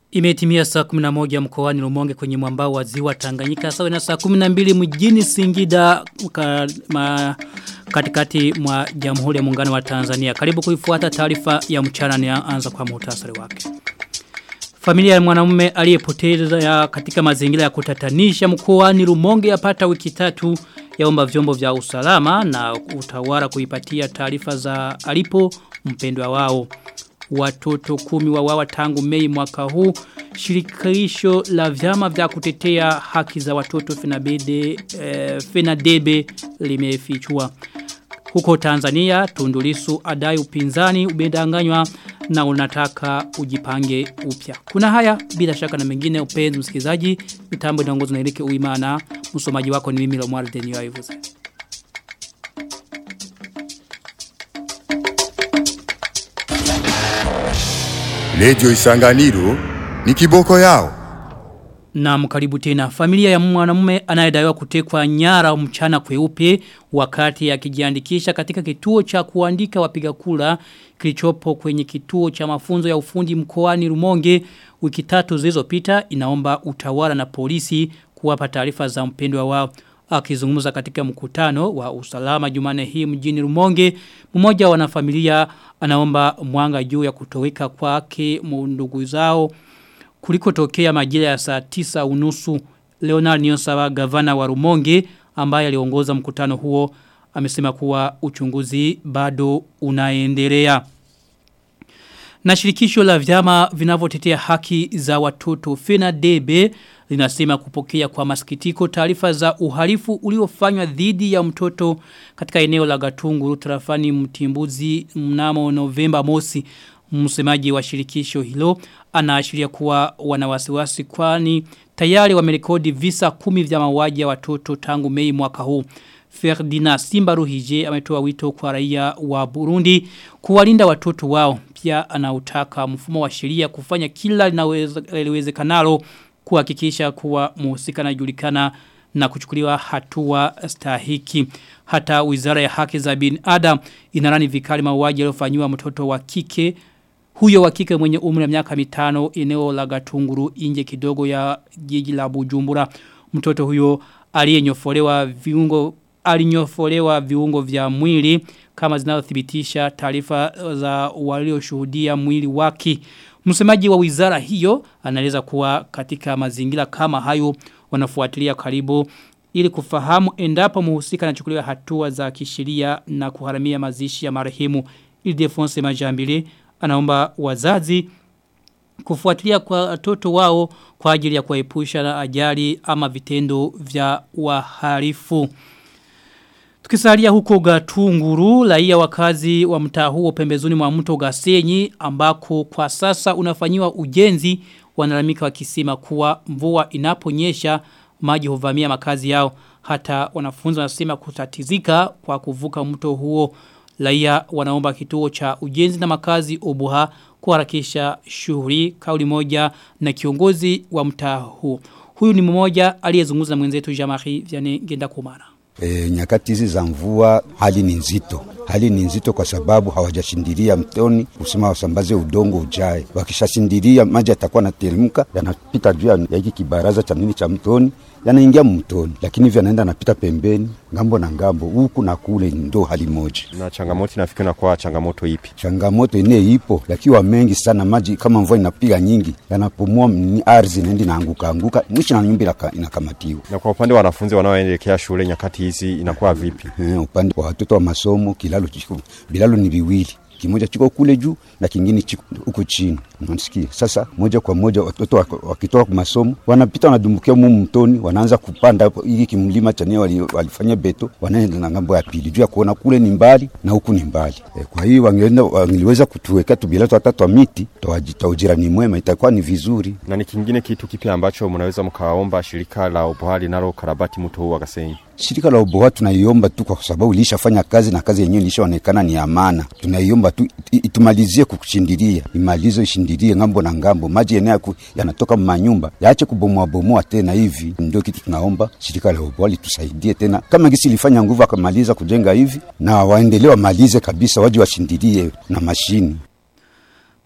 Imetimia saa 11 mkoani Rumonge kwenye mwambao wa ziwa Tanganyika sawa na saa 12 mjini Singida ka, ma, katikati mwa Jamhuri ya Muungano wa Tanzania. Karibu kuifuata taarifa ya mchana ni anza kwa muhtasari wake. Familia ya mwanamume aliyepoteza katika mazingira ya kutatanisha mkoani Rumonge yapata wiki tatu yaomba vyombo vya usalama na utawala kuipatia taarifa za alipo mpendwa wao watoto kumi wawawa tangu mei mwaka huu shirikisho la vyama vya kutetea haki za watoto Fenabede eh, Fenadebe limefichua huko Tanzania tundulisu adai upinzani umedanganywa na unataka ujipange upya. Kuna haya bila shaka na mengine upenzi msikilizaji mitambo inaongozwa na Erike Uimana msomaji wako ni mimi Lomwar Denio Ivuze. Lejo Isanganiro ni kiboko yao. Na mkaribu tena. Familia ya mwanamume anayedaiwa kutekwa nyara mchana kweupe wakati akijiandikisha katika kituo cha kuandika wapiga kura kilichopo kwenye kituo cha mafunzo ya ufundi mkoani Rumonge wiki tatu zilizopita inaomba utawala na polisi kuwapa taarifa za mpendwa wao akizungumza katika mkutano wa usalama Jumane hii mjini Rumonge mmoja wa wanafamilia anaomba mwanga juu ya kutoweka kwake ndugu zao kuliko tokea majira ya saa tisa unusu Leonard Nyosawa gavana wa Rumonge ambaye aliongoza mkutano huo amesema kuwa uchunguzi bado unaendelea. Na shirikisho la vyama vinavyotetea haki za watoto FENADEBE linasema kupokea kwa masikitiko taarifa za uhalifu uliofanywa dhidi ya mtoto katika eneo la Gatunguru tarafani Mtimbuzi mnamo Novemba mosi msemaji wa shirikisho hilo anaashiria kuwa wanawasiwasi kwani tayari wamerekodi visa kumi vya mauaji ya watoto tangu Mei mwaka huu. Ferdinand Simbaruhije ametoa wito kwa raia wa Burundi kuwalinda watoto wao. Pia anautaka mfumo wa sheria kufanya kila linalowezekanalo kuhakikisha kuwa muhusika anajulikana na kuchukuliwa hatua stahiki. Hata Wizara ya Haki za Binadamu inarani vikali mauaji yaliyofanywa mtoto wa kike huyo wa kike mwenye umri wa miaka mitano eneo la Gatunguru nje kidogo ya jiji la Bujumbura. Mtoto huyo aliyenyofolewa viungo alinyofolewa viungo vya mwili kama zinazothibitisha taarifa za walioshuhudia mwili wake. Msemaji wa wizara hiyo anaeleza kuwa katika mazingira kama hayo wanafuatilia karibu ili kufahamu endapo muhusika anachukuliwa hatua za kisheria na kuharamia mazishi ya marehemu Ildefonse Majambili anaomba wazazi kufuatilia kwa watoto wao kwa ajili ya kuepusha na ajali ama vitendo vya wahalifu. Tukisalia huko Gatunguru, raia wakazi wa mtaa huo pembezoni mwa mto Gasenyi ambako kwa sasa unafanyiwa ujenzi wanalamika wakisema kuwa mvua inaponyesha maji huvamia makazi yao hata wanafunzi wanasema kutatizika kwa kuvuka mto huo Laia wanaomba kituo cha ujenzi na makazi obuha kuharakisha shughuli kauli moja na kiongozi wa mtaa huo. Huyu ni mmoja aliyezungumza na mwenzetu Jamari Vianney Genda Kumana. E, nyakati hizi za mvua hali ni nzito. Hali ni nzito kwa sababu hawajashindilia mtoni kusema wasambaze udongo ujae. Wakishashindilia maji yatakuwa nateremka yanapita juu ya hiki kibaraza cha nini cha mtoni yanaingia mtoni, lakini hivyo yanaenda napita pembeni ngambo na ngambo huku na kule, ndo hali moja. Na changamoto inafikiri na kwa changamoto ipi? Changamoto ine ipo, lakiwa mengi sana maji, kama mvua inapiga nyingi, yanapumua ni ardhi naendi naanguka anguka, mwisho na nyumba inakamatiwa. Na kwa upande wa wanafunzi wanaoelekea shule nyakati hizi inakuwa vipi? Eh, upande wa watoto wa masomo kilalo chiko, bilalo ni viwili kimoja chiko kule juu na kingine chiko huko chini. Unasikia? Sasa moja kwa moja watoto wakitoka kwa masomo wanapita wanadumbukia mumu mtoni, wanaanza kupanda hapo hiki kimlima cha nini wali, walifanya beto, wanaenda na ngambo ya pili juu ya kuona kule ni mbali na huku ni mbali. E, kwa hiyo wangeenda wangeliweza kutuweka tubilato hata twa miti twaujirani mwema, itakuwa ni vizuri. Na ni kingine kitu kipi ambacho mnaweza mkaomba shirika la ubohali nalo karabati mto huu wa Gasenyi? Shirika la uboha tunaiomba tu kwa sababu ilishafanya kazi na kazi yenyewe ilishaonekana ni amana. Tunaiomba tu itumalizie kukushindilia, imalize ishindilie ngambo na ngambo, maji yenyewe yanatoka manyumba yaache kubomoa bomoa tena hivi. Ndio kitu tunaomba shirika la uboha litusaidie tena, kama gisi ilifanya nguvu akamaliza kujenga hivi, na waendelee wamalize kabisa, waje washindilie na mashini.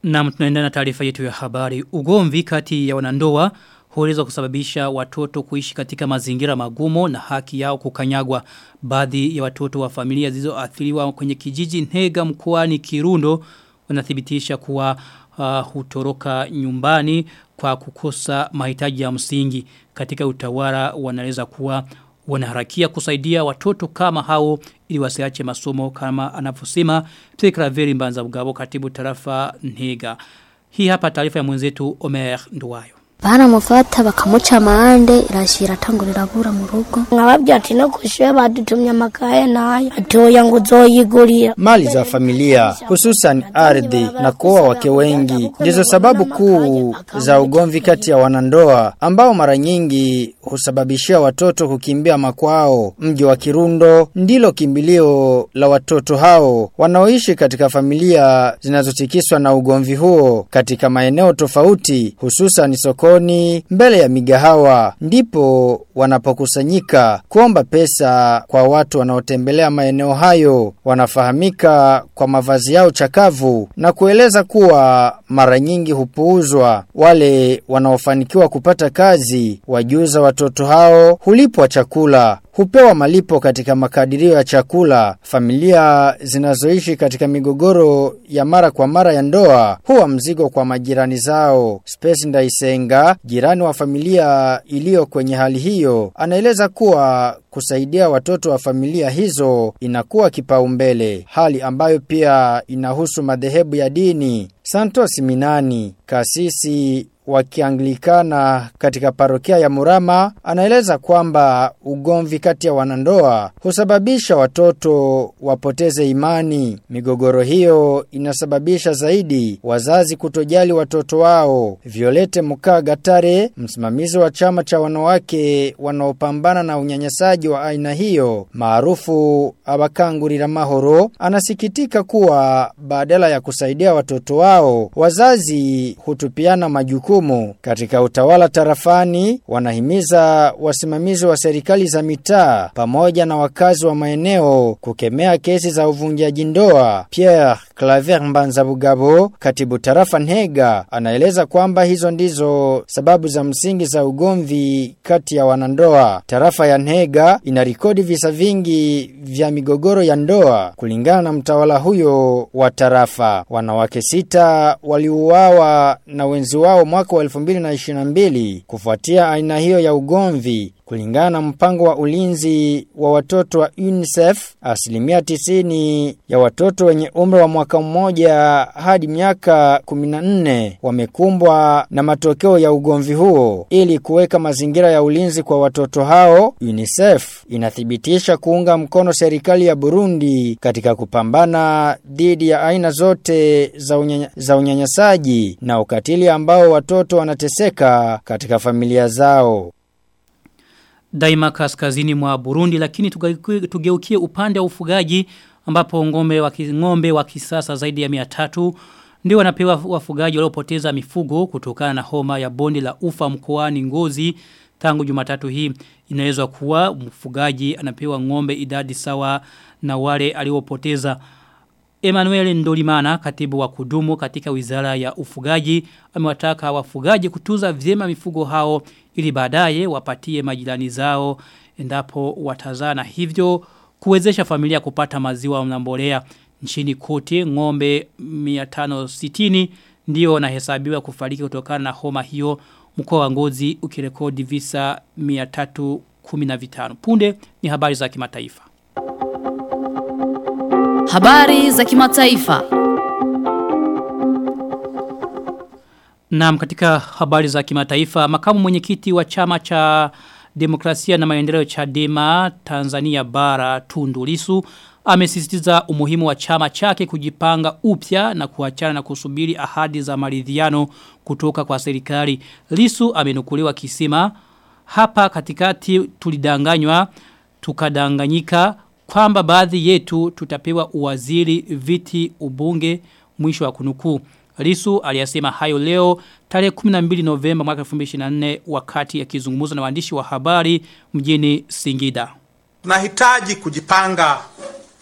Na tunaendelea na taarifa yetu ya habari. Ugomvi kati ya wanandoa huweza kusababisha watoto kuishi katika mazingira magumu na haki yao kukanyagwa. Baadhi ya watoto wa familia zilizoathiriwa kwenye kijiji Ntega mkoani Kirundo wanathibitisha kuwa uh, hutoroka nyumbani kwa kukosa mahitaji ya msingi. Katika utawala wanaeleza kuwa wanaharakia kusaidia watoto kama hao ili wasiache masomo kama anavyosema Tekra Veri Mbanza Bugabo katibu tarafa Ntega. Hii hapa taarifa ya mwenzetu Omer Nduwayo. baramufata bakamuca amande irashira atangurira abura mu rugo nkababwira ati no kushure badutumye amakaye nayo atoya ngo uzoyigurira Mali za familia hususan ardhi na kuoa wake wengi ndizo sababu kuu za ugomvi kati ya wanandoa ambao mara nyingi husababishia watoto kukimbia makwao. Mji wa Kirundo ndilo kimbilio la watoto hao wanaoishi katika familia zinazotikiswa na ugomvi huo katika maeneo tofauti hususan sokoni mbele ya migahawa ndipo wanapokusanyika kuomba pesa kwa watu wanaotembelea maeneo hayo wanafahamika kwa mavazi yao chakavu na kueleza kuwa mara nyingi hupuuzwa wale wanaofanikiwa kupata kazi wajuza watoto hao hulipwa chakula hupewa malipo katika makadirio ya chakula. Familia zinazoishi katika migogoro ya mara kwa mara ya ndoa huwa mzigo kwa majirani zao. Space Ndaisenga, jirani wa familia iliyo kwenye hali hiyo, anaeleza kuwa kusaidia watoto wa familia hizo inakuwa kipaumbele, hali ambayo pia inahusu madhehebu ya dini. Santos Minani, kasisi wakianglikana katika parokia ya Murama anaeleza kwamba ugomvi kati ya wanandoa husababisha watoto wapoteze imani. Migogoro hiyo inasababisha zaidi wazazi kutojali watoto wao. Violete Mukaa Gatare, msimamizi wa chama cha wanawake wanaopambana na unyanyasaji wa aina hiyo maarufu abakangurira mahoro, anasikitika kuwa badala ya kusaidia watoto wao, wazazi hutupiana majukumu majukumu. Katika utawala tarafani, wanahimiza wasimamizi wa serikali za mitaa pamoja na wakazi wa maeneo kukemea kesi za uvunjaji ndoa. Pierre Claver Mbanza Bugabo, katibu tarafa Nhega, anaeleza kwamba hizo ndizo sababu za msingi za ugomvi kati ya wanandoa. Tarafa ya Nhega inarekodi visa vingi vya migogoro ya ndoa kulingana na mtawala huyo wa tarafa. Wanawake sita waliuawa na wenzi wao mwaka wa 2022 kufuatia aina hiyo ya ugomvi kulingana na mpango wa ulinzi wa watoto wa UNICEF asilimia 90 ya watoto wenye umri wa mwaka mmoja hadi miaka 14 wamekumbwa na matokeo ya ugomvi huo ili kuweka mazingira ya ulinzi kwa watoto hao UNICEF inathibitisha kuunga mkono serikali ya Burundi katika kupambana dhidi ya aina zote za, unyanya, za unyanyasaji na ukatili ambao watoto wanateseka katika familia zao daima kaskazini mwa Burundi lakini tugeukie upande wa ufugaji ambapo ngombe wa ngombe wa kisasa zaidi ya 300 ndio wanapewa wafugaji waliopoteza mifugo kutokana na homa ya bonde la ufa mkoani Ngozi tangu Jumatatu hii inaweza kuwa mfugaji anapewa ngombe idadi sawa na wale aliopoteza Emmanuel Ndolimana katibu wa kudumu katika wizara ya ufugaji amewataka wafugaji kutuza vyema mifugo hao ili baadaye wapatie majirani zao endapo watazana hivyo kuwezesha familia kupata maziwa na mbolea nchini kote ng'ombe 560 ndio wanahesabiwa kufariki kutokana na homa hiyo mkoa wa Ngozi ukirekodi visa 315 punde ni habari za kimataifa Habari za kimataifa. Naam katika habari za kimataifa makamu mwenyekiti wa chama cha demokrasia na maendeleo Chadema Tanzania bara Tundu Lissu amesisitiza umuhimu wa chama chake kujipanga upya na kuachana na kusubiri ahadi za maridhiano kutoka kwa serikali. Lisu amenukuliwa kisima hapa katikati tulidanganywa tukadanganyika kwamba baadhi yetu tutapewa uwaziri viti ubunge mwisho wa kunukuu. Lisu aliyasema hayo leo tarehe 12 Novemba mwaka 2024 wakati akizungumza na waandishi wa habari mjini Singida. Tunahitaji kujipanga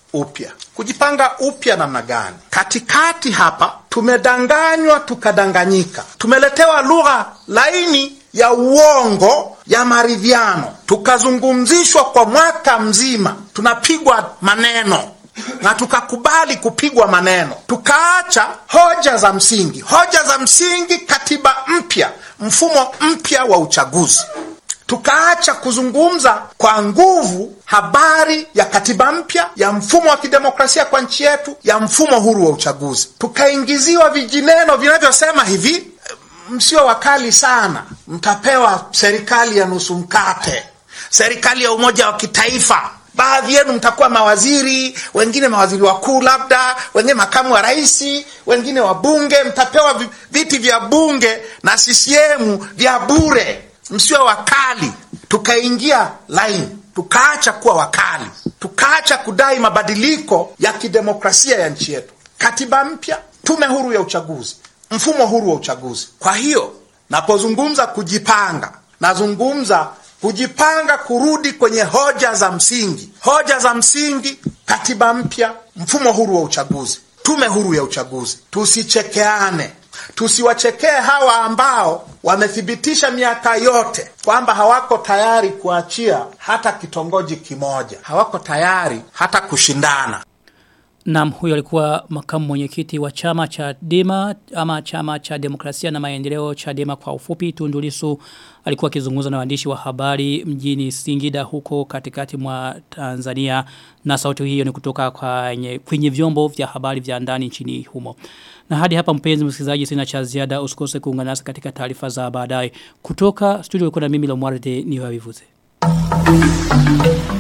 upya. Kujipanga upya namna gani? Katikati hapa tumedanganywa tukadanganyika, tumeletewa lugha laini ya uongo ya maridhiano, tukazungumzishwa kwa mwaka mzima, tunapigwa maneno na tukakubali kupigwa maneno, tukaacha hoja za msingi. Hoja za msingi, katiba mpya, mfumo mpya wa uchaguzi tukaacha kuzungumza kwa nguvu habari ya katiba mpya ya mfumo wa kidemokrasia kwa nchi yetu ya mfumo huru wa uchaguzi tukaingiziwa vijineno vinavyosema hivi msio wakali sana mtapewa serikali ya nusu mkate serikali ya umoja wa kitaifa baadhi yenu mtakuwa mawaziri wengine mawaziri wakuu labda wengine makamu wa rais wengine wabunge mtapewa vi- viti vya bunge na ccm vya bure msiwe wakali tukaingia line tukaacha kuwa wakali tukaacha kudai mabadiliko ya kidemokrasia ya nchi yetu katiba mpya tume huru ya uchaguzi mfumo huru wa uchaguzi kwa hiyo napozungumza kujipanga nazungumza kujipanga kurudi kwenye hoja za msingi hoja za msingi katiba mpya mfumo huru wa uchaguzi tume huru ya uchaguzi tusichekeane tusiwachekee hawa ambao wamethibitisha miaka yote kwamba hawako tayari kuachia hata kitongoji kimoja hawako tayari hata kushindana Naam huyo alikuwa makamu mwenyekiti wa chama cha Dema ama chama cha demokrasia na maendeleo cha Dema kwa ufupi Tundulisu alikuwa akizungumza na waandishi wa habari mjini Singida huko katikati mwa Tanzania na sauti hiyo ni kutoka kwenye, kwenye vyombo vya habari vya ndani nchini humo. Na hadi hapa mpenzi msikilizaji sina cha ziada usikose kuungana nasi katika taarifa za baadaye kutoka studio kuna mimi Lomwarde ni wavivuze.